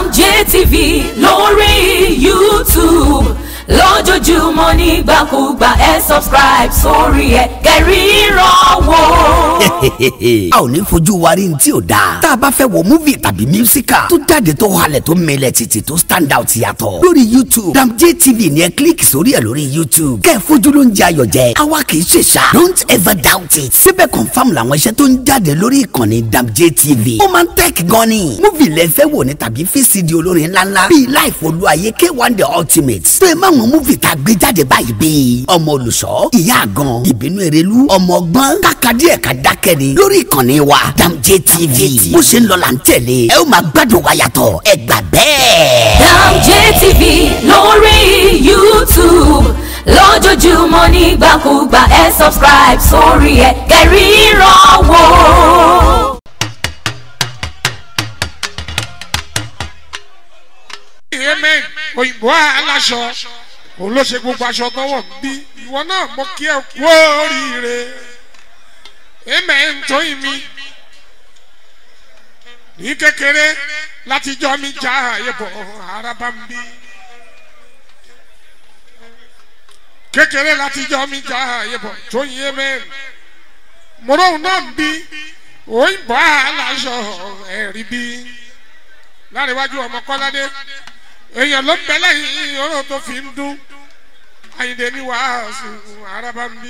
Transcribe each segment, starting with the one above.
DamJTV lórí YouTube lójoojúmọ́ nígbàkúgbà ẹ subscribe sórí ẹ kẹrìíràn wò. a ò ní fojú wa rí ní tí ò dáa tá a bá fẹ́ wo múvì tàbí mísíkà tó jáde tó halẹ̀ tó mẹlẹ̀ títì tó stand out yàtọ̀ lórí youtube DamJTV ni ẹ kílíkì sórí ẹ lórí youtube kẹ́ ẹ fojú ló ń jẹ ayọ̀ jẹ àwa kì í ṣe ṣá don't ever doubt it síbẹ̀ confam làwọn iṣẹ́ tó ń jáde lórí ìkànnì DamJTV ó máa ń tẹ́ẹ̀kì gan ni múvì lẹ fẹ́ wò ní tàbí fcd olórin ńláńlá bíi life olúwaye k1 the ultimate tó ẹ máa wọn múvì tá a gbé jáde báyìí bíi ọmọ olùṣọ́ ìyá àgàn ìbínú erelu ọmọ ọgbọ́n kàkàdí ẹ̀ka dákẹ́ ni lórí ìkànnì wa DamJTV bó ṣe ń lọ là ń tẹ̀lé ẹ ó máa gbádùn wa yàtọ̀ ẹ gbà bẹ́ẹ̀. DamJTV lórí YouTube lójoojúmọ́ nígbàkúgbà ẹ subscribe sórí ẹ kẹrìíràn wò. amen òyìnbó aláṣọ òun ló ṣe gbogbo aṣọ tọwọ bí ìwọ náà mo kí ẹ kú oríire amen tóyìn mi ní kékeré láti jọ mi já àyẹ̀bọ̀ araba ń bí kékeré láti jọ mi já àyẹ̀bọ̀ tóyìn amen mọ̀rọ̀ náà ń bí òyìnbó aláṣọ ẹ̀rí bí láríwájú ọmọ kọ́ládé èèyàn ló ń bẹ lẹ́yìn ọ̀rọ̀ tó fi ń dún àyìndé ní wàásù araba ń bí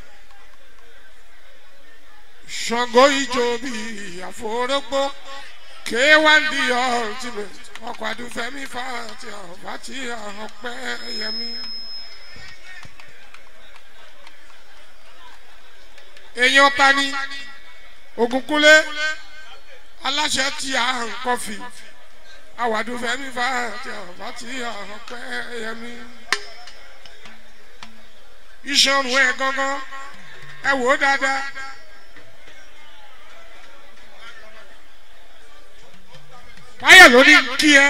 ṣàngó ìjọ bíi àforógbó k1 the ultimate ọkọ̀ àdúfẹ́mi fàtí ọ̀fàtí ọ̀pẹ́ yẹmi. èèyàn tani ògúnkúlé aláṣẹ tí a ń kọfì àwàdù fẹmi fa ti ọba ti ọpẹ yẹmi iṣan ẹ gángan ẹ wò ó dáadáa báyọ̀ ló ní kí ẹ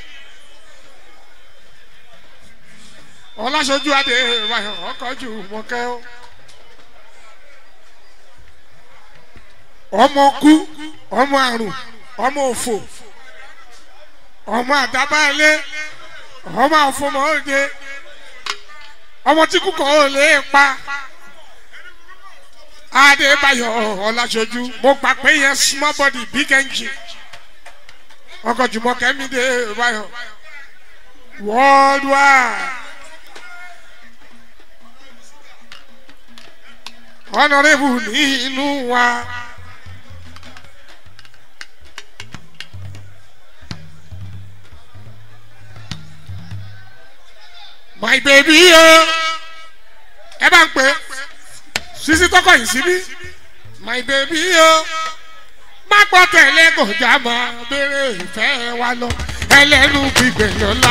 ọlásọjú adé báyọ̀ ọkọ̀ jù mọ́kẹ́ ó ọmọ kú ọmọ àrùn ọmọ òfò ọmọ àdábàálé ọmọ àfọmọ òde ọmọ tí kúkọ ò lè pa adébáyọ ọlásọjú mo gbà pé yẹn small body big engine ọkọ jùmọkẹ mi dé báyọ worldwide honourable ní inú wa. my baby o ẹ bá ń pè sisi tọkọ yìí síbí my baby o má gbọ́ tẹ̀lé kò já mọ́ béèrè ìfẹ́ wa lọ ẹlẹ́nu gbígbẹ̀ lọ́la.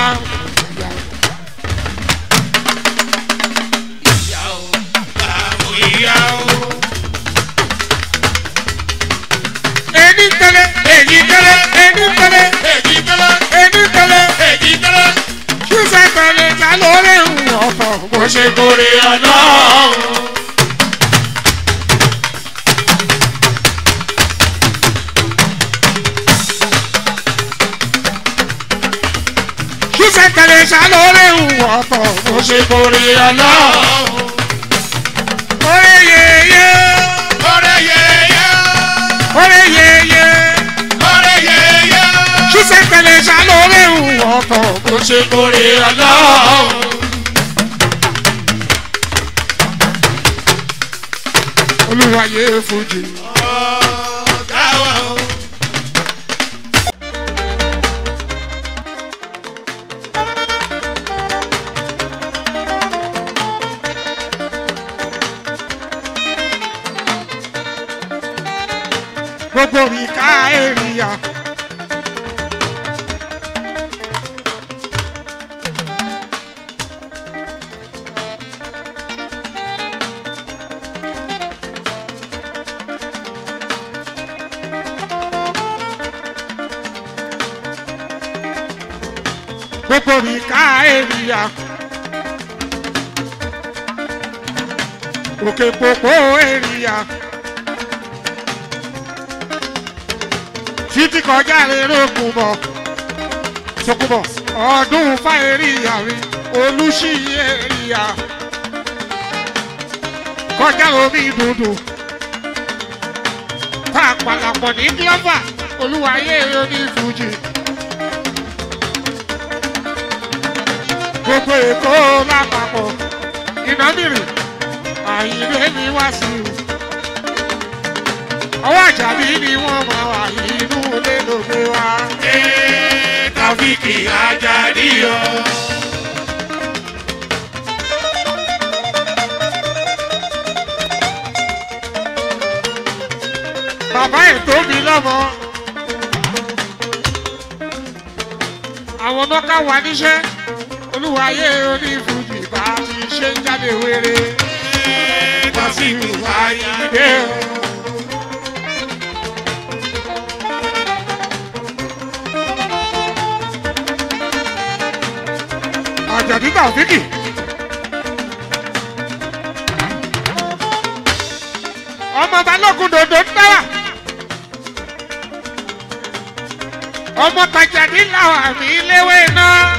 Eni tẹlẹ, èyí tẹlẹ, eni tẹlẹ, èyí tẹlẹ, eni tẹlẹ, èyí tẹlẹ ṣíṣe tẹ̀lé ta lórí ọ̀tọ̀ bó ṣe gorí ọlọ́run. ṣíṣe tẹ̀lé ta lórí ọ̀tọ̀ bó ṣe gorí ọlọ́run. Orí yeye. Orí yeye. Orí yeye. Orí yeye. Ṣíṣe tẹ̀lé ta lórí ọ̀tọ̀ bó ṣe gorí ọlọ́run. olùwàyè fújì. gbogbo mi ká èrìyà. gbogbo mi ká èrìyà. òkè pòpò èrìyà. títí kọjá lérò kù bọ̀. Tókùbọ̀ ọdún fáyẹ̀ríyà mi olùṣiyẹ̀ríyà kọjá omi dùdù pàpàlàpọ̀ ní gílọ́fà olúwayé oní fújì. gbogbo èkó lápapọ̀ ìnámìrì àyìnlé ni wá sí i. ọwọ́ àjàbí ni wọ́n máa wà inú ilé ló gbé wá. Ee, Tàfíkì Àjàdí o. bàbá ẹ̀ tó mi lọ́mọ. àwọn nọ́ká wà níṣẹ́ olúwayé oní fújì bá ti ṣe ń jáde wéré. Ee, Tàfíkì Àyìndé dé o. o. àjàdí tàfíkì. ọmọ balógun dòdò ń dára. ọmọ tajàdí làwọn àmì léwé náà.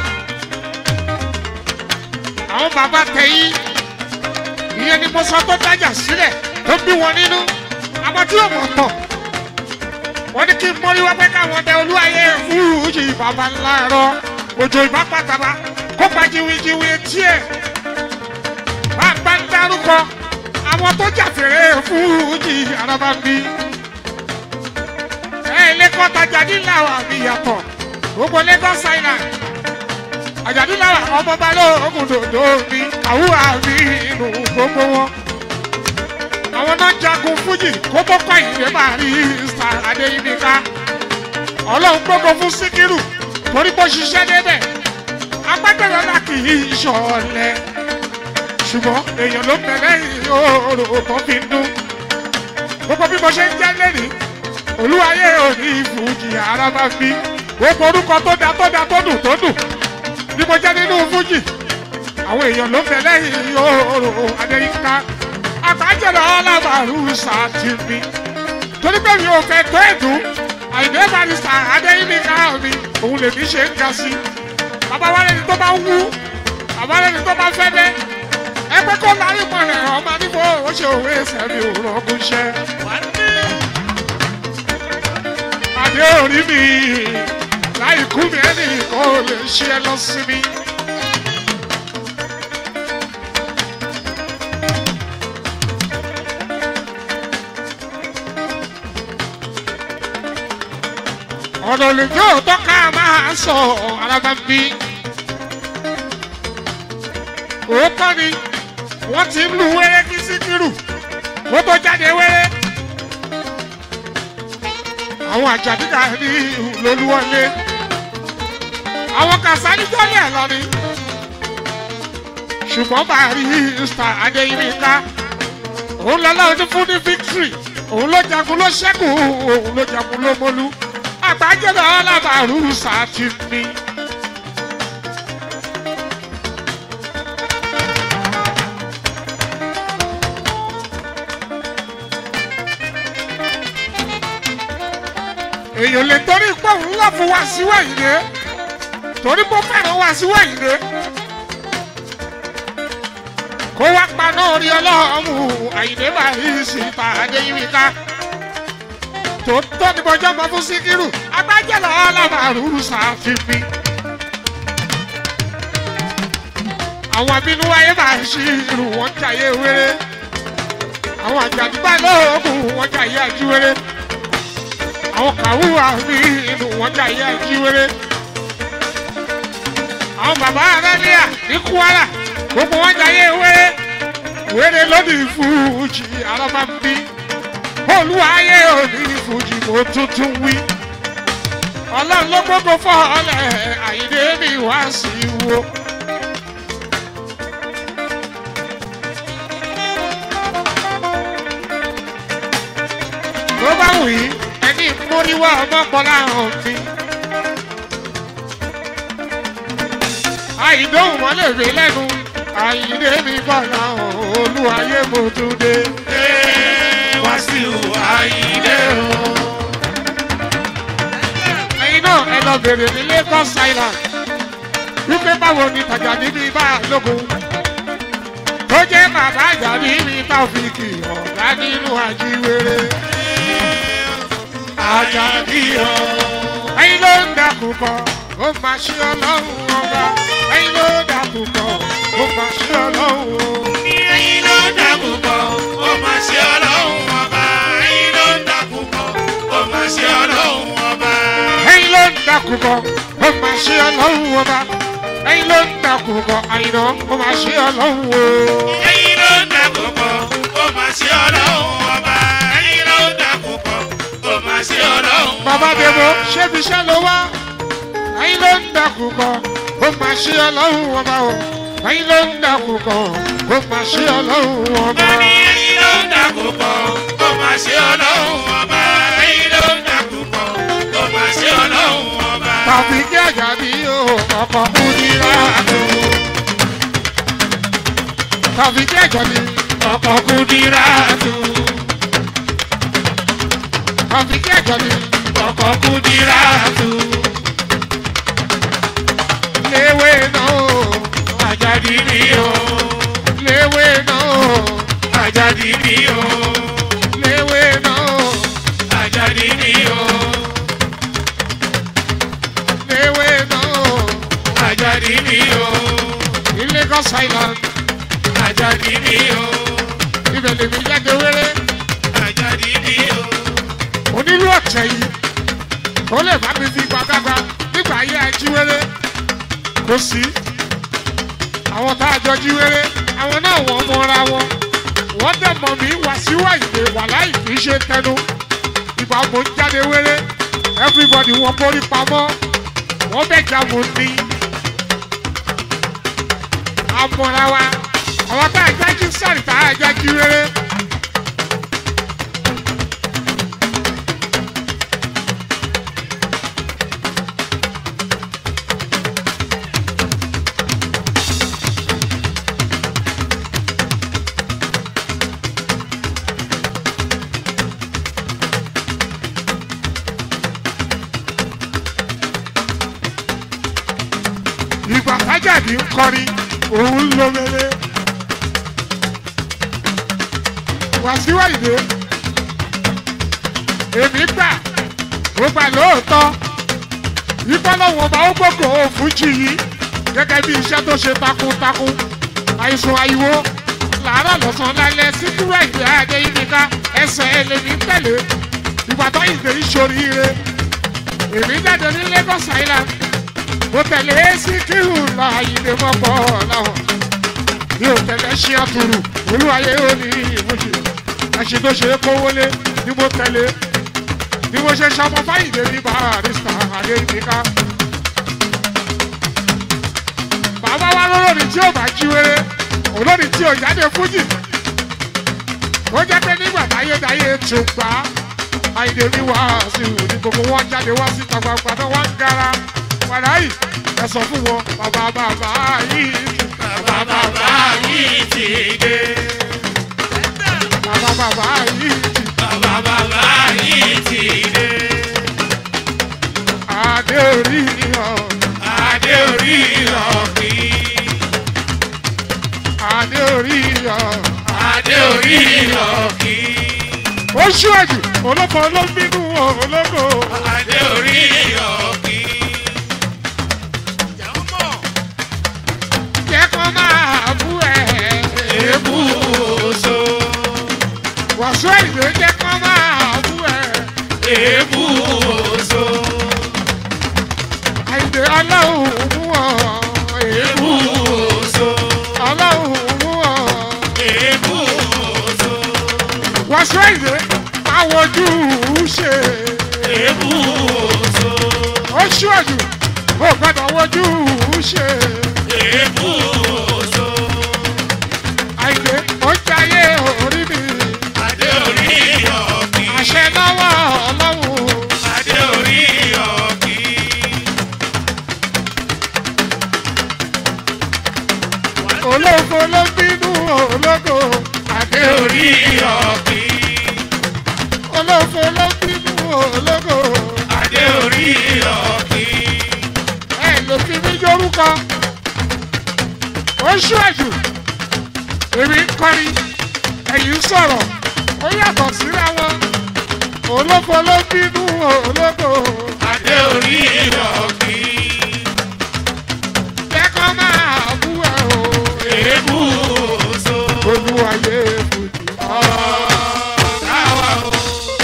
àwọn bàbá tẹ̀yìn ìyẹn ni mo sọ tó dájà sílẹ̀ tó bí wọn nínú àwọn tí yóò mọ̀ tọ̀. wọ́n ní kí n mórí wá pé káwọn ọdẹ olúwayé fúrúùjì bàbá ńlá ẹ̀rọ òjò ìbá pàtàkì kó pa jiwijiwi etí ẹ̀. bàbá ń dárúkọ àwọn tó jàfèrè fúrúùjì araba ń bí. ẹ ilé kọ́ tajà níláwọ̀ àmì ìyàtọ̀ gbogbo lagos island àjàdúláwà ọmọ balógun dòdò mi àwùrà mi inú gbogbo wọn. àwọn náà jagun fújì kó tó kọ́ ìdè máa rí star adéyínká. ọlọ́run gbogbo fún síkírù torí bó ṣiṣẹ́ débẹ̀. agbẹ́gbẹ̀rẹ̀ náà kì í ṣọ̀lẹ̀. ṣùgbọ́n èèyàn ló bẹ̀rẹ̀ ìhòòrò tó fi ń dún. gbogbo bí mo ṣe ń jẹ́ lẹ́nìí olúwayé òní fújì ara máa fi gbogbo orúkọ tó da tó da tó dùn tó dùn bí mo jẹ́ nínú fújì àwọn èèyàn ló ń bẹ lẹ́yìn yòòrò adéyínká àbájọ̀dọ̀ ọlọ́màrú sàtìmí torí pé mi ò fẹ́ tó ẹ̀dùn àìdè barista adéyínká mi òun lèmi ṣe ń ga sí bàbá wa lẹni tó bá wú bàbá lẹni tó bá fẹ́ dẹ́ ẹgbẹ́ kó lárí mọ̀ rẹ̀ ọmọ níbo ó ṣe òwe ẹsẹ̀ mi ò rọ́gùn ṣẹ́ adé orí mi láì kú mi ẹnì kan ò lè ṣe ẹ lọ sí mi. ọ̀nà olùjọ́ òótọ́ ká máa sọ araba ń bí. òótọ́ ni wọ́n ti ń lu wẹ́rẹ́ kí síkírù kó tó jáde wẹ́rẹ́. àwọn àjàdíkà ní lolúwọlé àwọn kàṣálí jọ́lẹ̀ lọ ni. ṣùgbọ́n bàárí star adéyínká òun lọ́lá ọdún fún ní victory òun ló jagun ló ṣẹ́kù òun ló jagun ló mọ́lú àgbájọba ọlábàárù sátìmí. èèyàn lè torí pé òun lọ fún wa sí wẹ̀yìnlé torí pé ó fẹ́ràn wa sí wẹ̀yìnlé kó wá paná orí ọlọ́run àyìnlé bá yí sí ìta adéyínká tó tó ní bọjọ́ mọ fún síkírù agbájẹ́lọ ọlọ́màrú ṣàfihàn. àwọn abínú wáyé máa ń ṣí irú wọn jàyé wéré àwọn àjàdúgbà lóògùn wọn jàyé àjíwéré àwọn kàwúwà ní inú wọn jàyé àjíwéré àwọn bàbá aráníà ní kwara gbogbo wọn jàyé wéré wéré lónìí fújì alábàmbí olúwayé òní fújì mo tuntun wí ọlọ́run ló gbogbo fọ́ọ̀lẹ̀ àyíndé mi wá sí wo. tó bá wù í ẹni móríwá ọmọkùnrin àrùn mi. àìdóhùn wọn lè rí lẹ́nu àyíndé mi bọ̀ náà olúwayé mo tún dé. Ee, Wàsíù Àyìndé o. ẹ̀yin náà ẹ lọ béèrè ní lagos island wípé báwo ni tàjà níbi bá lógun tó jẹ́ bàbá àjà níbi táfíìkì ọ̀gá nínú àjíwèrè Àjàdí o. ẹyin ló ń dàkú kọ ó máa ṣe ọlọ́run ọba ẹyin ló ń dàkú kọ ó máa ṣe ọlọ́run o. Ẹyin ló ń dàkú bọ̀, ó máa ṣe ọlọ́run ọba. Ẹyin ló ń dàkú bọ̀, ó máa ṣe ọlọ́run ọba. ẹyin ló ń dàkú kọ ó máa ṣe ọlọ́run ọba ẹyin ló ń dàkú kọ àyìnà ó máa ṣe ọlọ́run o. Ẹyin ló ń dàkú bọ̀, ó máa ṣe ọlọ́run ọba. Ẹyin ló ń dàkú bọ̀, ó máa ṣe ọlọ́run ọba. bàbá dèbò ṣébi iṣẹ́ ló wá ẹyin ló ń dàkú kọ ó máa ṣe ọlọ́run ọba o ẹyin ló ń dàkú kọ ó máa ṣe ọlọ́run ọba. Bani ẹyin ló ń dàkú bọ̀, ó máa ṣe ọlọ́run ọba. Ẹyin ló ń dàkú bọ̀, ó máa ṣe ọlọ́run ọba. tàbí kí àjàdí o ọkọ̀ kú ní láàánú. tàbí kí àjàdí ọkọ̀ kú ní láàánú. tàbí kí àjàdí ọkọ̀ kú ní láàánú. léwé náà o Àjàdí ni o, léwé náà o Àjàdí ni o, léwé náà o Àjàdí ni o, léwé náà o Àjàdí ni o, ní lagos island Àjàdí ni o, ibẹ̀ lèmi jáde wéré. Àjàdí ni o. onílù ọ̀tẹ̀ yìí ó lè bá mi fi gbàgbàgbà nígbà ayé ajíwèrè kò sí àwọn tá a jọ jíwèrè àwọn náà wọ́n mọra wọn wọ́n dẹ̀ mọ̀ mí wá síwá ìgbé wà láì kì í ṣe tẹnu ìgbà mo ń jáde wéré everybody wọ́n borí pamọ́ wọ́n bẹ̀ já mo ní àmọ́ra wa àwọn tá a jájú sáré tá a jájú wéré. ìgbà tájàdì ń kọrin òun ń lo mele wàsíwá ìdè èmi gbà ó gbà lóòótọ́ ìfọlọ́wọ́n ọba ó gbógo fújì yìí gẹ́gẹ́ bí iṣẹ́ tó ṣe takuntakun àìsàn àìwò làárọ̀ lọ́sàn-án lálẹ́ síkúrò ìdè àdé ìdíkà ẹsẹ̀ ẹlẹ́ni tẹ̀lé ìgbà tó ìdè ìṣoríire èmi jáde ní lagos island mo tẹ̀lé síkírù lọ àyìnbó mọ́pọ̀ láwọn mi ò tẹ̀lé ṣí àtúrù olúwayé ó ní ìmúṣe ẹṣin tó ṣe é kówólé ni mo tẹ̀lé ni mo ṣe ṣọmọ fáyìndé ní barista adéyíká bàbá wa lólórí tí ò bá jí wéré olórí tí ò jáde fújì ó jẹ́ pé nígbà táyédáyé tún gbà á àyìnbó ní wàásù ní gbogbo wọn jáde wá síta gbangba náà wá ń gara padà yìí ẹ sọ fún wọn bàbá bàbá yìí Bàbá bàbá yìí ti dé. bàbá bàbá yìí Bàbá bàbá yìí ti dé. adé orí ọ Adé orí ọ̀kì. adé orí ọ Adé orí ọ̀kì. ó ṣíwájú olóko olóbínú olóko Adé orí ọ̀kì. jẹ́ kó máa bú ẹ Ebú oṣó. wàásù ìdè jẹ́ kó máa bú ẹ Ebú oṣó. àìdè ọlọ́run mú ọ Ebú oṣó. ọlọ́run mú ọ Ebú oṣó. wàásù ìdè máa wojú ṣe. Ebú oṣó. ó ṣíwájú ó gbọ́dọ̀ wojú ṣe Ebú oṣó. àìdè ó jayé orí mi Adé orí ọ̀kì. àṣẹ lọ́wọ́ ọlọ́run Adé orí ọ̀kì. ológo ló bínú ológo àdé Adé orí ọ̀kì. ológo ló bínú ológo Adé orí ọ̀kì. kọ́ ó ṣíwájú èmi ń kọrin ẹ̀yìn ń sọ̀rọ̀ ó yàtọ̀ síra wọn olóko ló bínú olóko adé orí ìrọ̀kì lẹ́kọ̀ọ́ máa bú ẹ o èébú oṣù olúwayé fòjì. ọ̀dáwà o.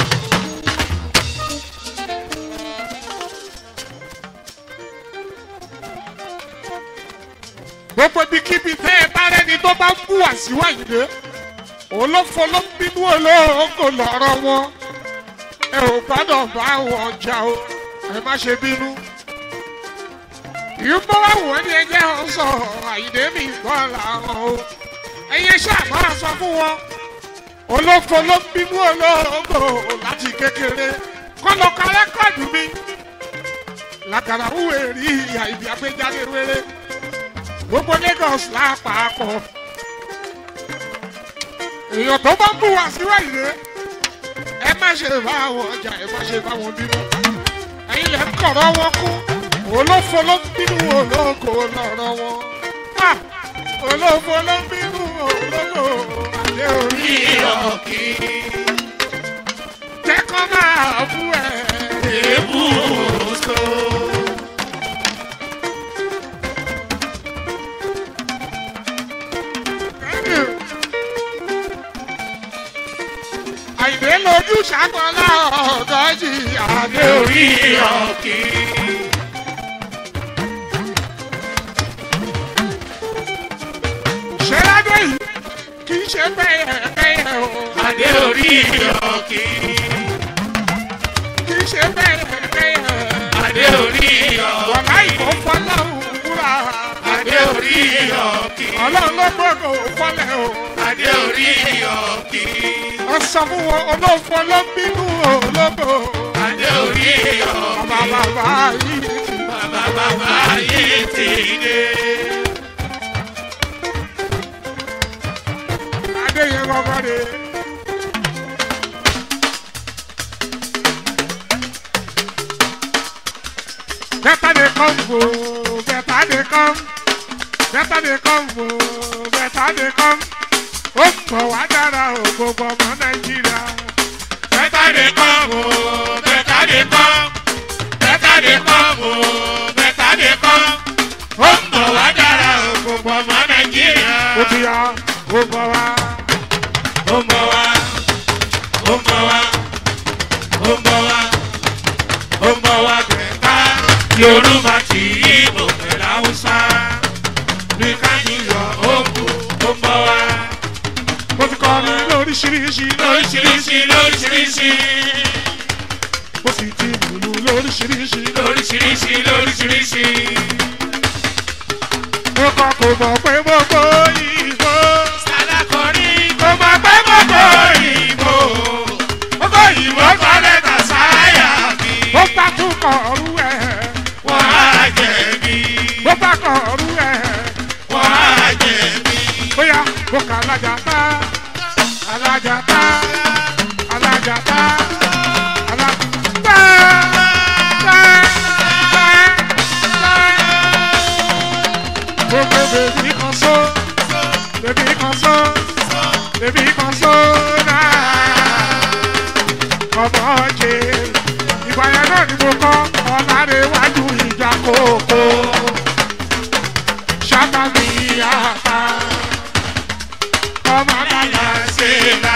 gbogbo ibikíbi tẹ́ ẹ bá rẹ́ni tó bá ń bú àṣìwá ìdè olófo ló ń bínú olóògùn lọ́rọ̀ wọn ẹ ò gbọ́dọ̀ bá wọn jà o ẹ má ṣe bínú. ìyúbọ̀ wà wọ́n ní ẹjẹ́ wọn sọ àyìndé mi gbọ́ làwọn o ẹ̀yẹ ṣàmọ́ àṣọ fún wọn olófo ló ń bínú olóògùn láti kékeré kọ́ lọ ka rẹ́kọ̀dù mi làkàrà wúwo èrì ìyá ìbí agbéjáde wéré gbogbo lagos lápapọ̀ èèyàn tó bá ń bù wá síwájú rẹ ẹ má ṣe bá àwọn ọjà ẹ má ṣe bá wọn bínú ẹyin lẹ ń kọ̀rọ̀ wọn kú olófo ló ń bínú olóko lọ́rọ̀ wọn Ah! olófo ló ń bínú olóko àdé orí ìrọ̀kì jẹ́kọ́ máa bú ẹ. èébú oṣù. àìdè lójú ṣàgbọ́nlá ọ̀dọ́ jìyà adé orí ìrọ̀kì ṣé ládé yìí kì í ṣe bẹ́ẹ̀ bẹ́ẹ̀ o adé orí ìrọ̀kì kì í ṣe bẹ́ẹ̀ bẹ́ẹ̀ adé orí ìrọ̀kì wọ̀lá ìbò fọlọ́run wúrà adé orí ìrọ̀kì ọlọ́run ló gbọ́dọ̀ fọlẹ̀ o adé orí ìrọ̀kì ó sọ fún wọn olófo ló ń bínú ológo adé orí ìrọ̀kì bàbá bàbá yìí ti bàbá bàbá yìí ti dé. adé yẹn kọ́kọ́ de. Better they come, oh, better they come. Better they come, oh, better they come. Ó pọ̀ wá dára o, gbogbo ọmọ Nàìjíríà. Better dey come o, better dey come. Better dey come o, better dey come. Ó ń bọ̀ wá dára o, gbogbo ọmọ Nàìjíríà. Ó ti yá, ó bọ̀ wá. Ó ń bọ̀ wá, ó ń bọ̀ wá, ó ń bọ̀ wá, ó ń bọ̀ wá gbẹ̀ká. Yorùbá ti Ìgbò pẹ̀lú Haúsá. Bí kájú yọ òkú, ó ń bọ̀ wá. Mo ti kọrin lóríṣiríṣi, Lóríṣiríṣi, lóríṣiríṣi. mo sì ti lùlù lóríṣiríṣi. lóríṣiríṣi lóríṣiríṣi. Mo kọ́ kò mọ̀ pé gbogbo ìbò. Sàdákọ̀rí kò mọ̀ pé gbogbo ìbò. Gbogbo ìbò kọ́ lẹ́tà sáyà mi. Ó bá tún kọ̀ ọ̀rú ẹ̀. Wọ́n á jẹ̀bi. Ó bá kọ̀ ọ̀rú ẹ̀. Wọ́n á jẹ̀bi. bóyá mo kà alájà tá alájà tá alájà tá alájà tá tá tá tá. gbogbo bèbí kan só bèbí kan só bèbí kan só náà ọmọ jẹ ìgbà yẹn náà ni mo kọ́ ọ̀làdéwájú ìjà kòkó ṣàkàmì àpá ọmọ àgbàlá Ṣé la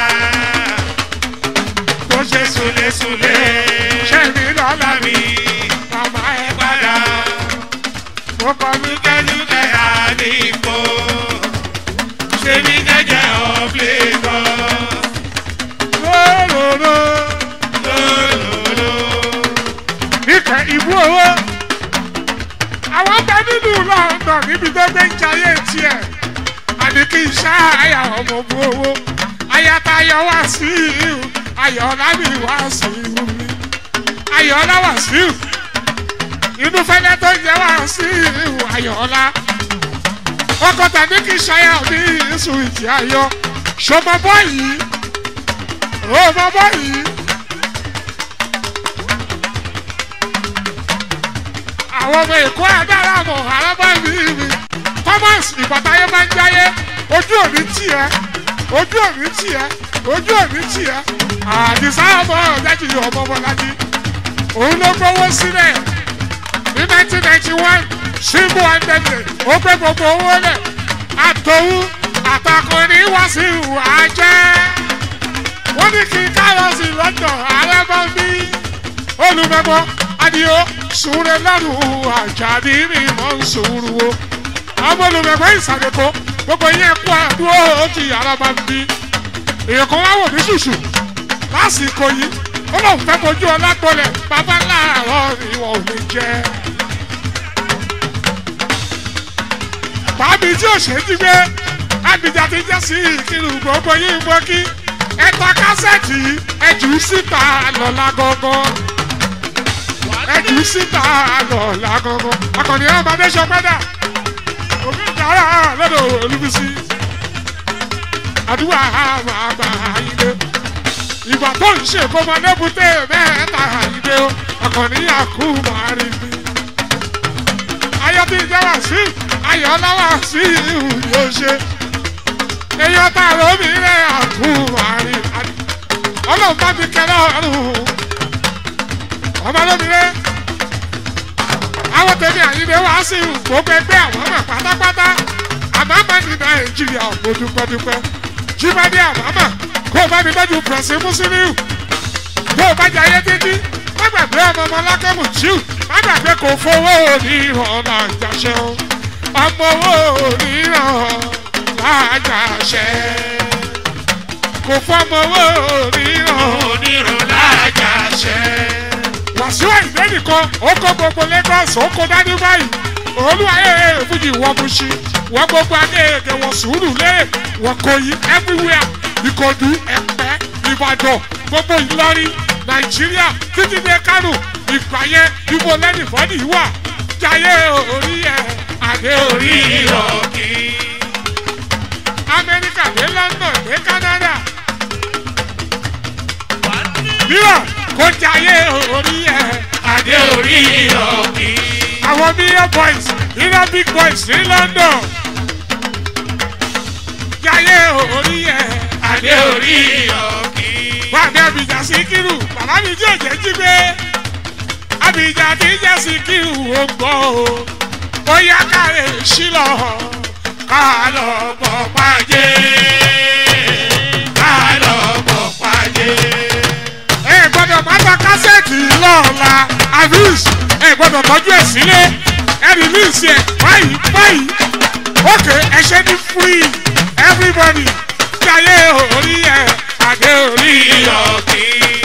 tó ṣe súlẹ̀súlẹ̀? ṣe mí lọ́la mi mi màmá ẹ padà. mo kọ́ mi Lúkẹ́lúkẹ́ àdìpọ̀. Ṣé mi jẹ́jẹ́ of Lagos? lóróró Lólòlò. ìkẹ́ ìbú owó àwọn bẹ nínú london níbi tó gbé ń jayé tiẹ̀ àní kí n ṣá àyà ọmọ bu owó ayatayọ wá sí ìhù ayọ̀ọ́lá mi wá sí ìhù mi ayọ̀ọ́lá wá sí ìhù inú fẹ́lẹ́ tó jẹ́ wá sí ìhù ayọ̀ọ́lá ọkọ̀ tàbí kí n ṣayà mi ìsùn ìtì ayọ̀ ṣọmọ bọ́ọ̀yì ọmọ bọ́ọ̀yì. àwọn ọmọ èkó adára mọ̀ arábá mi mi thomas ìbátáyé máa ń jáyé ojú òní tiẹ̀ ojú òní tiẹ̀ ojú òní tiẹ̀ àdìsá ọmọ ọ̀dájì ọmọ ọmọlájí òun ló gbowó sílẹ̀ ní nineteen ninety one símbò àndẹ̀dẹ̀ ó gbé gbogbo owó lẹ̀ àtòwú àtàkùnrin wá sí ìwà jẹ́ wọ́n ní kí kárọ̀sì lọ́dọ̀ ààrẹ bá bí olùmẹ̀mọ́ adìyó sùúrù lọ́rùn àjàdí mi mọ̀ ń sùúrù o ọmọ olùmẹ̀mọ́ ìsàlẹ̀kọ́ gbogbo yẹn kú àdúró òkè ààrẹ bá bí èèyàn kan wá wò ní ṣùṣù lásìkò yìí ó lóun fẹ́ fojú ọlágbọ́lẹ̀ bàbá láàárọ̀ ìwọ̀n ò ní jẹ́. bàbí tí ò ṣe é jí gbé àbíjà ti jẹ́ sí ìkírù gbogbo yìí mọ́ kí ẹ̀ta kásẹ̀tì ẹ̀jù síta lọ́la gangan ẹ̀jù síta lọ́la gangan akọni ọmọdé sọpẹ́dà òbí ìjàrá lọ́dọ̀ olúbísí àdúrà máa gbà ilé ìgbà tó ń ṣe kó máa lébùté mẹ́ta ilé o akọni àkú máa rí mi ayọ̀ tí ìjọba sí ayọ̀ ọlọ́wà sí ìhù yóò ṣe èèyàn tá a ló mi rẹ̀ àkú àrí ọlọ́run bá mi kẹ́lẹ́ ọ̀run ọmọ lómi rẹ̀ àwọn tèmi àyíndé wá sí gbogbo ẹgbẹ́ àwọn ọmọ pátápátá àmàmà ní nàìjíríà mo dúpẹ́dúpẹ́ jíbádé àmàmà kó o bá mi tọ́jú pẹ̀sì mùsùlùmí kó o bá jẹ ayé títí má gbàgbé ọmọ ọmọ lákàmù jíù má gbàgbé kò fowó oníran làjàṣẹ o ọmọ owó oníran lájàṣẹ kò fọmọ owó oníran onírun lájàṣẹ. wàsíù àìdé nìkan ó kó gbogbo lagos ó kó dání báyìí olúwayé fújì wọ́n mú sí wọ́n gbogbo akéèké wọ́n sùúrù lé wọ́n kò yí everywhere ìkòdú ẹ̀pẹ́ ìbàdàn gbogbo ìlọrin nàìjíríà títí dé kánò ìpàyẹ ibo lẹ́nu ìfọ́nì wà jayé orí ẹ̀ àdé orí orí ọ̀ ọ̀kì. amẹ́ríkà dé london dé canada mìíràn kò jayé orí ẹ̀ adé orí ọ̀kì. àwọn million boys iná big boys ní london jayé orí ẹ̀ adé orí ọ̀kì. wàmí abidjan síkírù bàbá mi tí ò jẹ́ jí gbé abidjan tí jẹ́ síkírù ó gbọ́ o ó yá káre sílọ̀ ká lọ bọ̀ pàjẹ́ ká lọ bọ̀ pàdé. ẹ gbọ́dọ̀ má ta kásẹ̀tì lọ́ọ̀la avis ẹ gbọ́dọ̀ tọ́jú ẹ̀ sílé ẹ rìlíìsì ẹ̀ báyìí báyìí ókè ẹ ṣe ní free everybody jayé orí ẹ̀ àdé orí orí ẹ̀ ọ̀kì.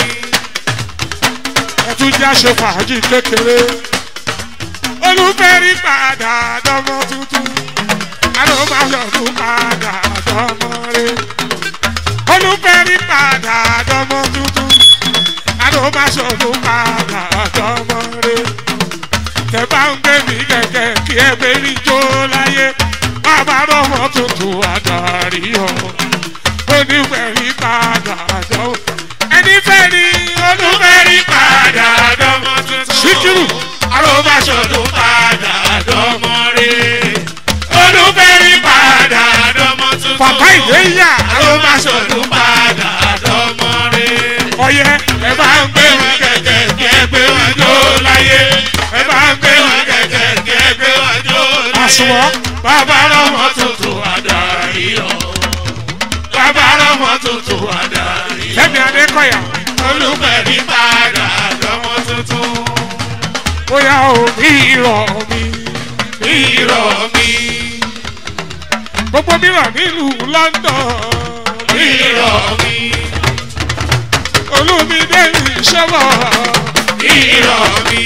ẹ tún jẹ́ àṣẹ fàájì kékeré olùfẹ́rí padà dọ́mọ tuntun alóbáyọ̀dún padà dọ́mọ rẹ̀ olùfẹ́rí padà dọ́mọ tuntun alóbáyọ̀dún padà dọ́mọ rẹ̀ tẹ bá ń gbé mi kẹ̀kẹ́ kí ẹ gbé mi jó láyé bàbá dọ́mọ tuntun adarí ọ̀ olùfẹ́rí padà dọ́mọ ẹni fẹ́ ni olùfẹ́rí padà padà dọ́mọ tuntun. Síkírù. Arọ́báṣọ̀dún padà dọ́mọ rẹ̀. Olúfẹ́rí padà dọ́mọ tuntun. bàbá ìwé yà Arọ́báṣọ̀dún padà dọ́mọ rẹ̀. ọyẹ ẹ bá ń gbé wọn kẹ̀kẹ́ kí ẹ gbé wọn jó láyé. ẹ bá ń gbé wọn kẹ̀kẹ́ kí ẹ gbé wọn jó láyé. àsùnwọ̀n Bàbá rọmọ tuntun adarí ọ̀. Bàbá rọmọ tuntun adarí ọ̀. lẹ́mi adékọ̀yà Olúfẹ́rí padà dọ́mọ tuntun. bóyá omi rọ̀ mi Irọ́ mi, gbogbo mìíràn nílùú london irọ́ mi, olùmídé ìṣọ́bọ̀ irọ́ mi,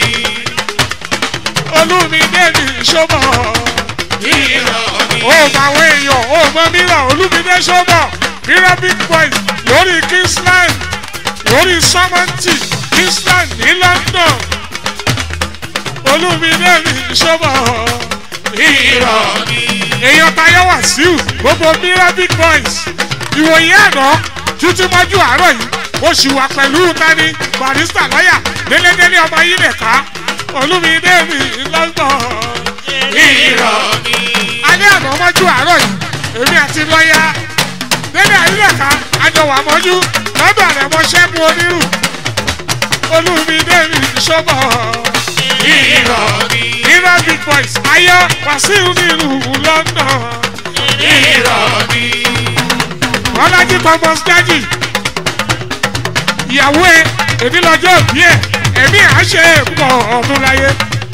olùmídé ìṣọ́bọ̀ irọ́ mi, ó mọ àwọn èèyàn ó mọ mìíràn olùmídé ṣọ́bọ̀ mìíràn big boys lórí kingsland lórí samanti kingsland ní london olùmídé ìṣọ́bọ̀ irọ́ mi, èèyàn tayọ wàsíù gbogbo mìíràn big boys ìwòye àná títí mọ́jú àárọ̀ yìí ó sì wà pẹ̀lú tani barista lọ́yà délédélé ọmọ yìí lè ká olúmídé mi london irọ́ ni. alẹ́ àná mọ́jú àárọ̀ yìí èmi àti lọ́ọ̀yà délé àyílẹ̀ká àjọwà mọ́jú lọ́dọ̀ rẹ̀ mọ́ ṣẹ́gun onírù olúmídé mi ṣọ́bọ̀ irọ́ ni. irọ́ big boys ayọ̀ wàsíù nílùú london irọ́ ni. ọlájí thomas dájì ìyàwó ẹ èmi lọ́jọ́ òbí ẹ ẹ̀mí à ń ṣe pọ̀ ọdún láyé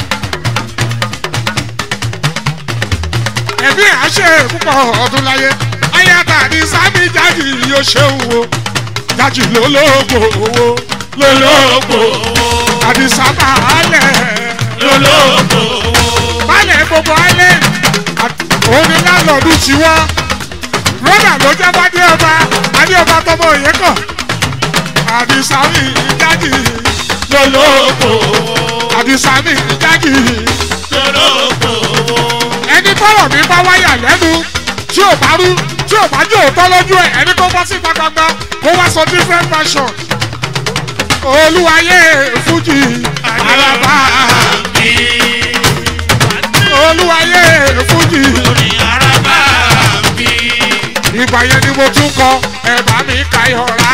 ẹ̀mí à ń ṣe púpọ̀ ọdún láyé ayáta ní sábì jájì yóò ṣeun o jájì lólógbò owó lólógbò àdìsá bàálẹ̀ lólógbò bàálẹ̀ gbogbo alẹ́ òun ni lálọ́ọ̀dún tiwọ́ rọ́dà ló jẹ́ bá dé ọba adé ọba tọmọ òye kàn àdìsá mi jájì lólógbò àdìsá mi jájì lólógbò ẹni tọrọ mi bá wáyà lẹ́nu tí ò bá rú tí ò bá jẹ́ òótọ́ lójú ẹ̀ ẹni kó bọ́ síta gbangba kó wá sọ different version olúwayé fújì àràbà mi. olúwayé fújì Orí araba mi. ìgbà yẹn ni mo tún kọ ẹ̀bà mi kayọ̀rá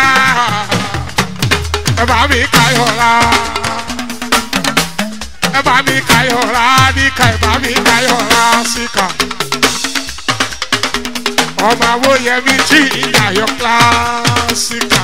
ẹ̀bà mi kayọ̀rá ẹ̀bà mi kayọ̀rá níka ẹ̀bà mi kayọ̀rá síkà ọmọ awóyẹmí tí ìyàyọ̀ kílásíkà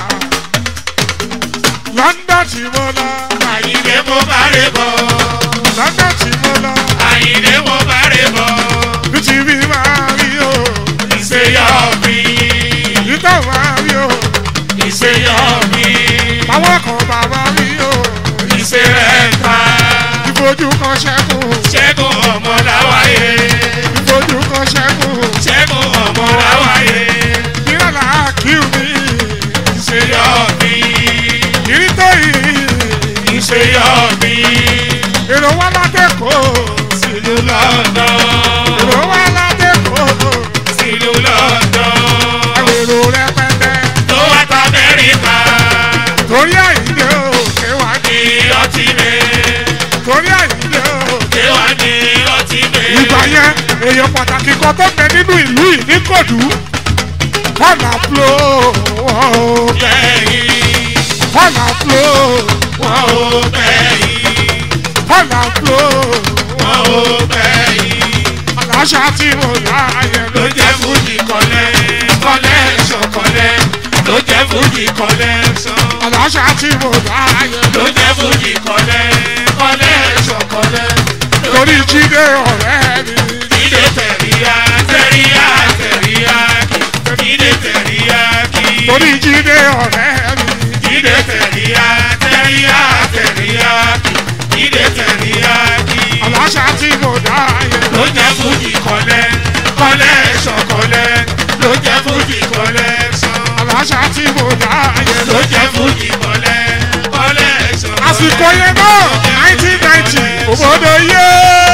london tí mo lọ Àyìnlé mo bá rè bọ̀. london tí mo lọ Àyìnlé mo bá rè bọ̀. bí ti bí máa rí o Ìṣèyọ̀ mi. ìtọ́ máa rí o Ìṣèyọ̀ mi. àwọn kan bàbá rí o. Ìṣèrẹ̀ ta. ìfojú kan ṣẹ́kùn Ṣẹ́gun ọmọ láwáyé. ìfojú kan ṣẹ́kùn Ṣẹ́gun ọmọ láwáyé. ìrọ̀lá kíw mi Ìṣèyọ̀ mi. ìrí tó yìí Ìṣèyọ̀ mi. èrò wá látẹ̀kọ́ Sílùú London. èrò wá látẹ̀kọ́ Sílùú London. èrò rẹpẹtẹ Tó wá ta Amẹ́ríkà. torí àyíké òkè wá ní Ní ọtí mi. torí àyíké òkè. Ṣé wàá ní ọtí mi? ìgbà yẹn èèyàn pàtàkì kan tó bẹ nínú ìlú yìí ní kòdú fọlá fúlò wọn ò bẹ Bẹ́yìn. fọlá fúlò Wọ́n ò bẹ́yìn. fọlá fúlò Wọ́n ò bẹ́yìn. aláṣà tí mo láàyè ló ló jẹ́ fújì kọ́lẹ́ kọ́lẹ́ṣọ̀ kọ́lẹ́ ló jẹ́ fújì kọ́lẹ́ṣọ̀ aláṣà tí mo láàyè ló jẹ́ fújì kọ́lẹ́ kọ́lẹ́ṣọ̀ kọ́lẹ́ lórí jíde ọ̀rẹ́ mi ìdè tẹ̀ríyá tẹ̀ríyá tẹ̀ríyá ìdè tẹ̀ríyá kí lórí jíde ọ̀rẹ́ mi ìdè tẹ̀ríyá tẹ̀ríyá tẹ̀ríyá ìdè tẹ̀ríyá kí aláṣà tí mo láàyè ló jẹ́ fújì kọ́lẹ́ kọ́lẹ́ṣọ̀ kọ́lẹ́ ló jẹ́ fújì kọ́lẹ́ṣọ̀. aláṣà tí mo láàyè ló jẹ́ fújì kọ́lẹ́ kọ́lẹ́ sọ̀rọ̀. àsìkò yẹn náà nineteen ninety òbòdò yé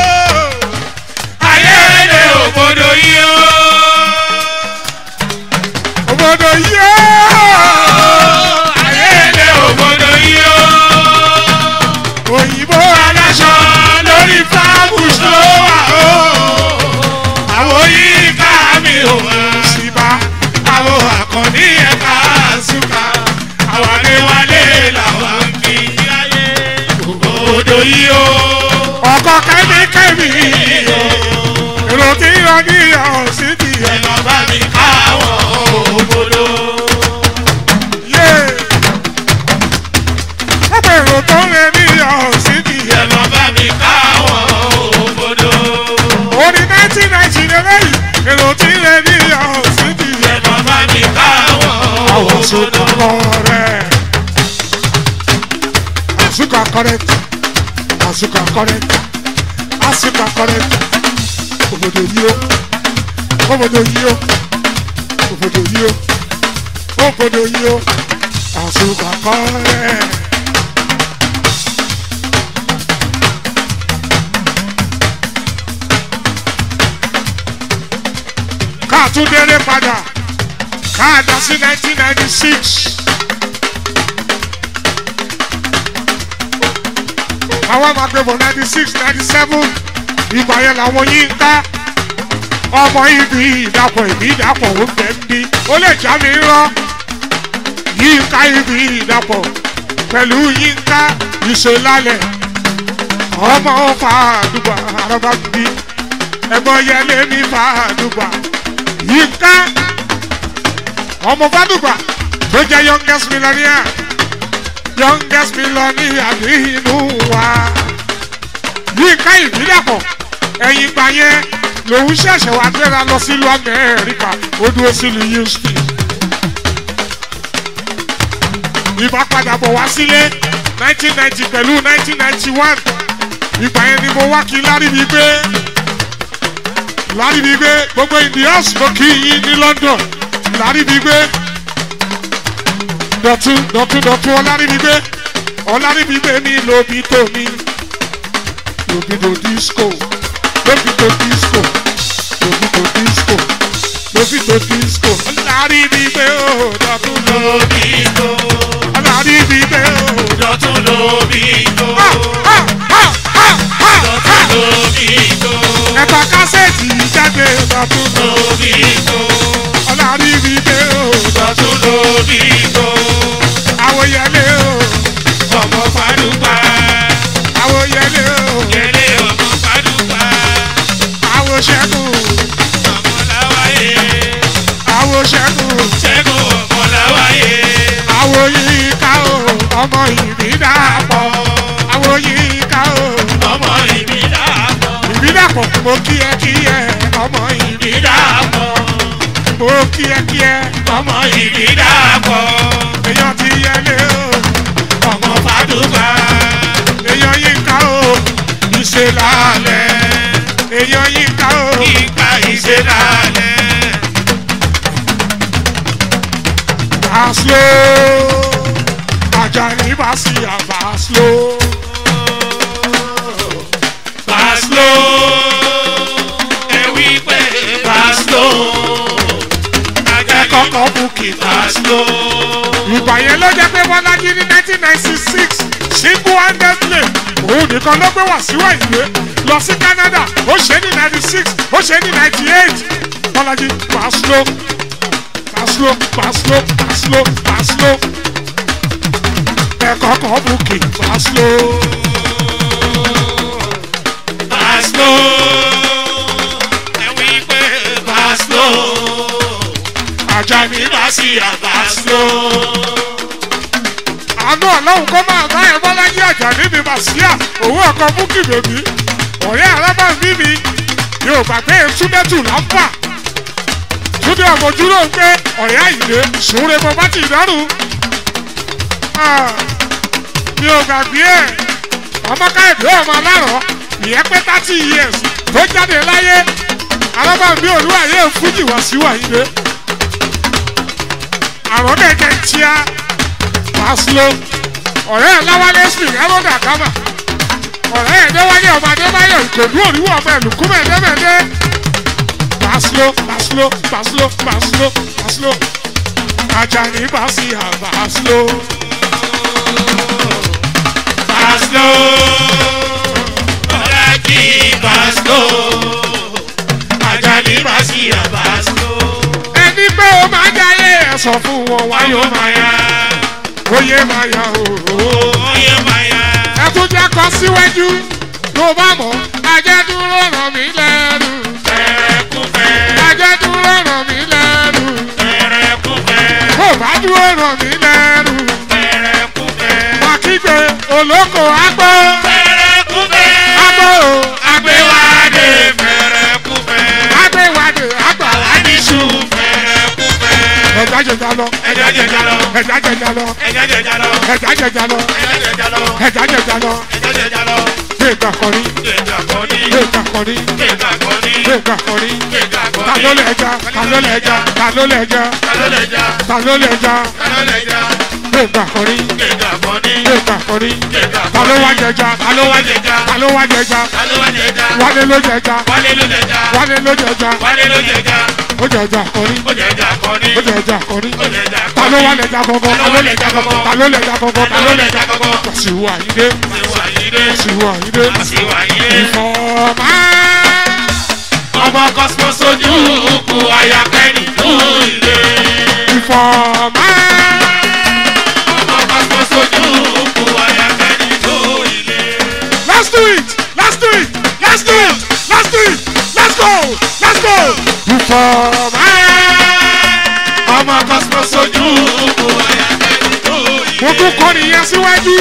ayẹyẹ òbòdò yìí ó. òbòdò yé ayẹyẹ òbòdò yìí ó. òyìnbó aláṣọ lórí fáàbù tó wà ó. àwọn yìí ká mi ò wá. síbá àwọn àkànní ẹ̀ka àṣùkà. àwọn adéwálé làwọn ń fi ayé òbòdò yìí ó. ọkọ kẹ́míkẹ́mí èrò tí yọ ní ọ̀sìn ti yẹ ẹ̀nà bá mi káwọn òbòdò. yé ọ̀pọ̀ èrò tó lé ní ọ̀sìn ti yẹ ẹ̀nà bá mi káwọn òbòdò. orí nineteen ninety lélẹ́yìn èrò tí lé ní ọ̀sìn ti yẹ ẹ̀nà bá mi káwọn àwọn òbòdò. sọ̀tọ̀ kọ̀rẹ́ àsùkà correct àsùkà correct àsùkà correct òbòdò yìí ó òbòdò yìí ó òbòdò yìí ó òbòdò yìí ó àsùkà correct. káàtúndéré padà káàdà sí nineteen ninety six. àwọn máa gbé bọ̀ ninety six ninety seven ìgbà yẹn làwọn yín ká ọmọ ibi ìdàpọ̀ ìbí ìdàpọ̀ ó fẹ́ ń bí ó lè já mi rán yín ká ibi ìdàpọ̀ pẹ̀lú yín ká ìṣèlálẹ̀ ọmọ fàdùgbà araba bí ẹ̀gbọ́n yẹlé ní fàdùgbà yín ká ọmọ fàdùgbà tó jẹ́ youngest millionaire youngest millionaire ní inú wa yín ká ìbílẹ̀pọ̀ ẹ̀yìn gbà yẹn lòun ṣẹ̀ṣẹ̀ wá gbéra lọ sílùú amẹ́ríkà ó dúró sílùú houston ìbá padà bọ̀ wá sílé nineteen ninety pẹ̀lú nineteen ninety one ìgbà yẹn ni mo wá kí láríbi gbé láríbi gbé gbogbo indians mo kí yín ní london láríbi gbé dọ̀tún dọ̀tún dọ̀tún ọláríbi gbé ọláríbi gbé ní lóbi tómi lóbi tó disco lóbi tó disco lóbi tó disco lóbi tó disco ọláríbi gbé ó dọ̀tún lóbi tó ọláríbi gbé ó. dọ̀tún lóbi tó Ha, ha, ha, ha, ha. dọ̀tún lóbi tó ẹ̀ka kásẹ̀tì jáde dọ̀tún lóbi tó ọláríbi gbé ó. dọ̀tún lóbi tó àwòyẹlé ó ọmọ fàdúgbà àwòyẹlé ó yẹlé ọmọ fàdúgbà àwòṣẹ́gun ọmọ làwáyé àwòṣẹ́gun ṣẹ́gun ọmọ làwáyé àwòyíká ó ọmọ ìbídàpọ̀ àwòyíká ó ọmọ ìbídàpọ̀ ìbídàpọ̀ mo kí ẹ kí ẹ ọmọ ìbídàpọ̀ ìbídàpọ̀ mo kí ẹ kí ẹ ọmọ ìbídàpọ̀ èèyàn ti yẹlé ó ọmọ fàdúgbà èèyàn yíká ó ìṣe lálẹ́ èèyàn yíká ó ìgbà ìṣẹ̀dálẹ̀ Baslo Ajani Basi Baslo Baslo ẹ wí pé Baslo Ẹ kọ́kọ́ bukì Baslo Ìgbà yẹn ló jẹ́ pé Bọ́lájí ní nineteen ninety six single handedly òun nìkan ló gbé wá síwá ìwé lọ sí Canada ó ṣe é ní ninety six ó ṣe é ní ninety eight Bọ́lájí Baslo Baslo Baslo Baslo Baslo Ẹ kọ́kọ́ bukì Baslo. Baslo ẹ wí pé Baslo Ajani Basi Baslo àánú ọlọ́run kó máa bá ẹ bọ́lájí àjà níbi màsíà òun ọkọ̀ búkì bèbí ọ̀rẹ́ alábàbí mi yóò gbàgbé túndẹ́tù lápá túndé ọmọdúró ń pé ọ̀rẹ́ àyìnlé sùúrẹ́ mo bá ti dárùn mi ò gbàgbé ẹ̀ ọmọ káyọ̀dé ọmọ alárọ̀ ìyẹn pé thirty years tó jáde láyé alábàbí olúwàyé fújì wá sí wàyílé àrùn kẹ̀kẹ́ tíá pásítọ̀ ọ̀rẹ́ ẹ̀ láwálé smith ẹ̀rọ̀dà kámà ọ̀rẹ́ ẹ̀ déwálé ọmọ adébáyọ̀ ìkòdú òríwọ̀ ọmọ ẹ̀lùkú mẹ́ẹ̀ẹ́dẹ́mẹ́ẹ́dẹ́ pásítọ̀ pásítọ̀ pásítọ̀ pásítọ̀ pásítọ̀ ajani basi àbásítọ̀ Baslo Bọ́lájí Baslo Ajani Basi Baslo ẹni pé o máa jáyé ẹ̀ sọ fún wọn wáyé Ayọ̀ o máa Maya oyè máa yá o. Oyè Maya ẹ tún jẹ́ kọ síwájú tó bá mọ̀ ajẹ́ dúró ràn mí lẹ́rù Fẹ́rẹ́kúfẹ́ ajẹ́ dúró ràn mí lẹ́rù Fẹ́rẹ́kúfẹ́ kó bá dúró ràn mí lẹ́rù. Fẹ́rẹ́kúfẹ́ Akígbe olóko agbó Fẹ́rẹ́kúfẹ́ agbó o Agbéwádé Fẹ́rẹ́kúfẹ́ agbéwádé agbàwá. Adísù Fẹ́rẹ́kúfẹ́ Ẹja jẹja lọ, Ẹja jẹja lọ ẹja jẹja lọ, Ẹja jẹja lọ ẹja jẹja lọ, Ẹja jẹja lọ ẹja jẹja lọ. Ẹja jẹja lọ Gbẹ̀gbà kọrí, Gbẹ̀gà kọ́ni gbẹ̀gbà kọrí, Gbẹ̀gà kọ́ni gbẹ̀gbà kọrí. Gbẹ̀gà kọ́ni Ta ló lè ẹja? Ta ló lè ẹja? Ta ló lè ẹja? Ta ló lè jà? Ta ló lè ẹja? Ta ló lè jà? Gbẹ̀gbà kọrí, Gbẹ̀gà kọ́ni gbẹ̀gbà kọrí. Gbẹ̀gà Ta ló kọ́ni wá jẹja? Ta ló wá jẹja? Ta ló wá jẹja? Ta ló wá jẹja? Wálé ló jẹja. Wálé ló jẹja. Wálé ló jẹja. Wálé ló jẹja. Ó jẹja kọrí. Ó jẹja kọ́ni. Ó jẹja kọrí. Ó jẹja Ta ló kọ́ni. wá lẹja gọgọ? Ta ló lẹja gọgọ? Ta ló lẹja gọgọ? Ta ló lẹja gọgọ? Wàsíù Àyìndé. Ìwà Àyìndé. Àṣìwà ìdè. Àṣìwà Àyìndé. Ìfọ̀mà. Ọmọ Cosmo sojú kù ayakẹ́ni tó ilé. Ìfọ̀mà. Ọmọ Cosmo sojú kù ayakẹ́ni tó ilé. Let's do it! Let's do it! Let's do it! Let's do it! Let's go! Let's go! Ìfọ̀mà. Ọmọ Cosmo sojú kù ayakẹ́ni tó ilé. Mo tún kọ́ nìyẹn síwájú.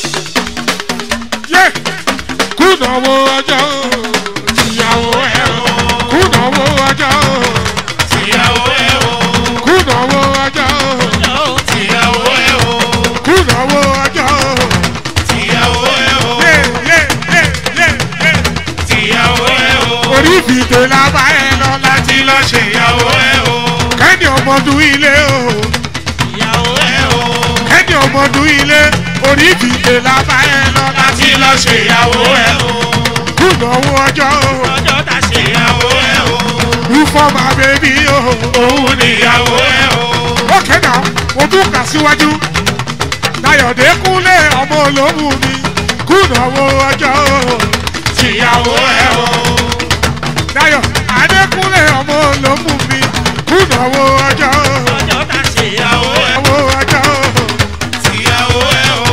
Yé! Kùnàwó ọjọ́ ìyàwó ẹ̀ o. Kùnàwó ọjọ́ Tìyàwó ẹ̀ o. kùnàwó ọjọ́ Tìyàwó ẹ̀ o. kùnàwó ọjọ́. Tìyàwó ẹ̀ o. Yé yé yé yé yé. Tìyàwó ẹ̀ o. Orí fìdè la bá ẹ lọ láti Láti lọ ṣèyàwó ẹ̀ o. kẹ́ni ọmọdún ilé o. Ìyàwó ẹ̀ o. kẹ́ni ọmọdún ilé orí fìdè la bá ẹ lọ láti Láti lọ ṣèyàwó ẹ̀ o. kùnàwó ọjọ́ Ọjọ́ ta ṣèyàwó ẹ̀ o. ìfọ̀mà bèbí o. Òun níyàwó ẹ̀ o. ókè náà mo tún kà síwájú Dayọ̀dé kúnlé ọmọ olómù mi kùnàwó ọjọ́ Tìyàwó ẹ̀ o. Dayọ̀ Adékúnlé ọmọ olómù mi kùnàwó ọjọ́ Ọjọ́ ta ṣèyàwó ẹ̀ o. kùnàwó ọjọ́ Tìyàwó ẹ̀ o.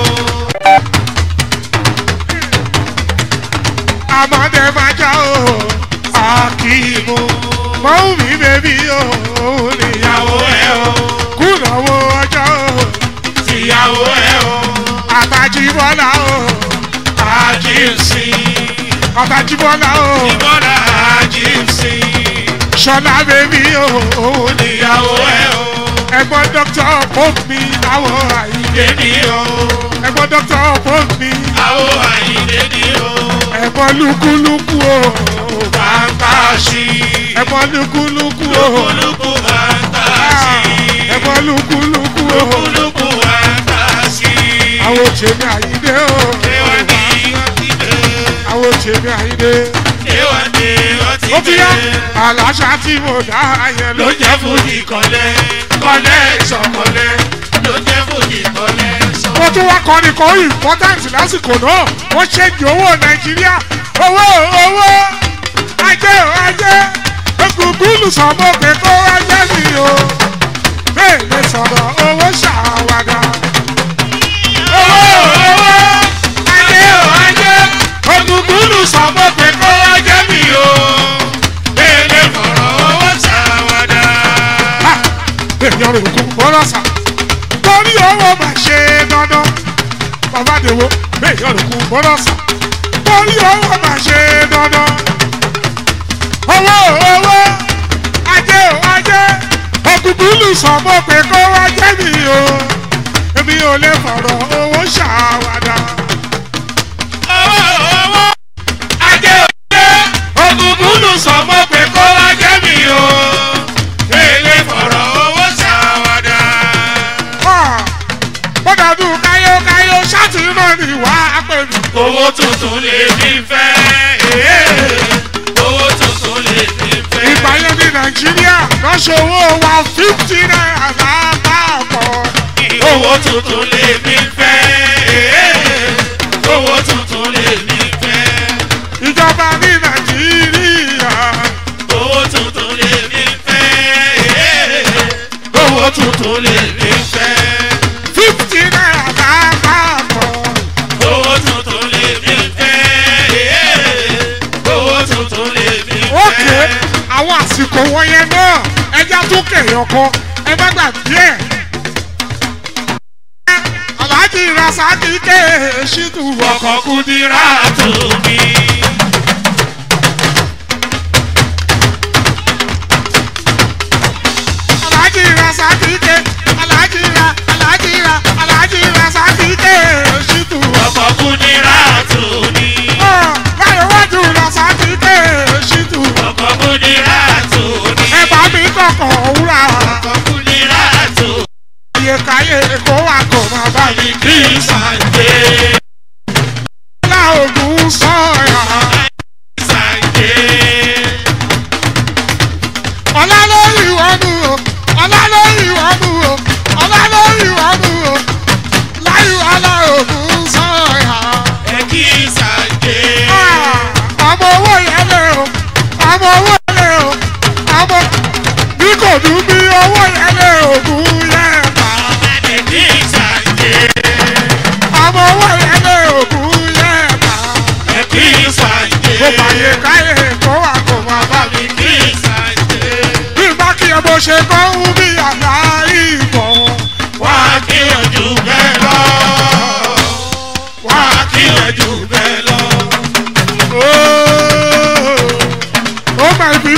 àmọ́dé máa já o Akíìmù mọ́wù mi bèbí o níyàwó Ìyàwó ẹ̀ o. kùnàwó ọjọ́ Tìyàwó ẹ̀ o. àtàjìbọ́lá o Àjíǹsì. àtàjìbọ́lá o Ìbọ̀dà àjíǹsì. ṣọlá bèbí o Ìyàwó ẹ̀ o. ẹ̀gbọ́n dókítà pope mi àwọn àyíké Dédì o. ẹ̀gbọ́n dókítà pope mi Àwọ̀ àyíndé ni o. ẹ̀gbọ́n lúkúlúkú o Bàbá ṣí. ẹ̀gbọ́n lúkúlúkú o Lúkúlùkù bàbá ṣí. ẹ̀gbọ́n lúkúlúkú o Lúkúlùkù bàbá ṣí. àwọn òṣèlú àyíké o Ewa ni wọ́n ti dé. àwọn òṣèlú àyíké Ewa ni wọ́n ti ó ti yá dé. àlàáṣà tí mo dá yẹn ló ló jẹ́ fújì kọ́lẹ́ kọ́lẹ́ ìṣọ̀kọ́lẹ́ ló jẹ́ fújì kọ́lẹ́ ìṣọ̀kọ́lẹ́. mo tún wá kọrin kan important lásìkò náà wọ́n ṣèjì owó nàìjíríà owó owó ajé o ajé egungun sọmọ pé kó ajé mi o bẹ́ẹ̀ lè sọ̀rọ̀ owó ṣàwádà. owó owó ajé o ajé Ògùngùnù sọ̀bọ̀ pé kó wá jẹ́ mi o. Bẹ́ẹ̀ni fọ̀rọ̀ owó ṣàwádà. ha èèyàn rò kún bọ́lá sà torí owó máa ṣe dandan bàbá dèwọ́ èèyàn rò kún bọ́lá sà torí owó máa ṣe dandan owó owó ajé o ajé ògùnkùnlù sọmọ pé kó wá jẹ́ mi o èmi ò lè fọ̀rọ̀ owó ṣàwádà Owó owó ajé òjé. Ògùngùnù sọ̀bọ̀ pé kó wá jẹ́ mi o. Bẹ́ẹ̀ni fọ̀rọ̀ owó ṣàwádà. bọ́dàdù káyókáyó ṣáàtì náà ni wàá pè mí. Owó tuntun lè fi fẹ́. Owó tuntun lè fi fẹ́. ìgbà yẹn ní nàìjíríà lọ́sọ̀ owó wa fifty naira lápapọ̀. owó tuntun lè mi fẹ́. owó tuntun lè mi fẹ́. ìjọba ní nàìjíríà owó tuntun lè mi fẹ́. owó tuntun lè mi fẹ́. fifty naira lápapọ̀. owó tuntun lè mi fẹ́. owó tuntun lè mi fẹ́. ókè àwọn àsìkò wọ̀nyẹn náà ẹja tó kẹyàn kan ẹ má gbàgbé ẹ. aláàjì rasaki ké ṣídù ọkọ̀ kúndínlá tó mi. aláàjì rasaki ké aláàjì ra aláàjì ra aláàjì rasaki ké ṣídù. ọkọ̀ kúndínlá tó mi. báyọ̀ wájú rasaki ké ṣídù. ọkọ̀ kúndínlá tó mi. ẹ bá mi kọ̀kọ̀ wúrà. ọkọ̀ kúndínlá tó mi. iye káyé kó wà kó má bá mi. kí n ṣàǹdé. ọlá ògùn sọ gbogbo àyè káyè kó wà kó máa bá mi. mi kí ìsàjẹ́. bí bá kí ẹ bó ṣe kọ́ ń bí àlá ìbọn. wá kí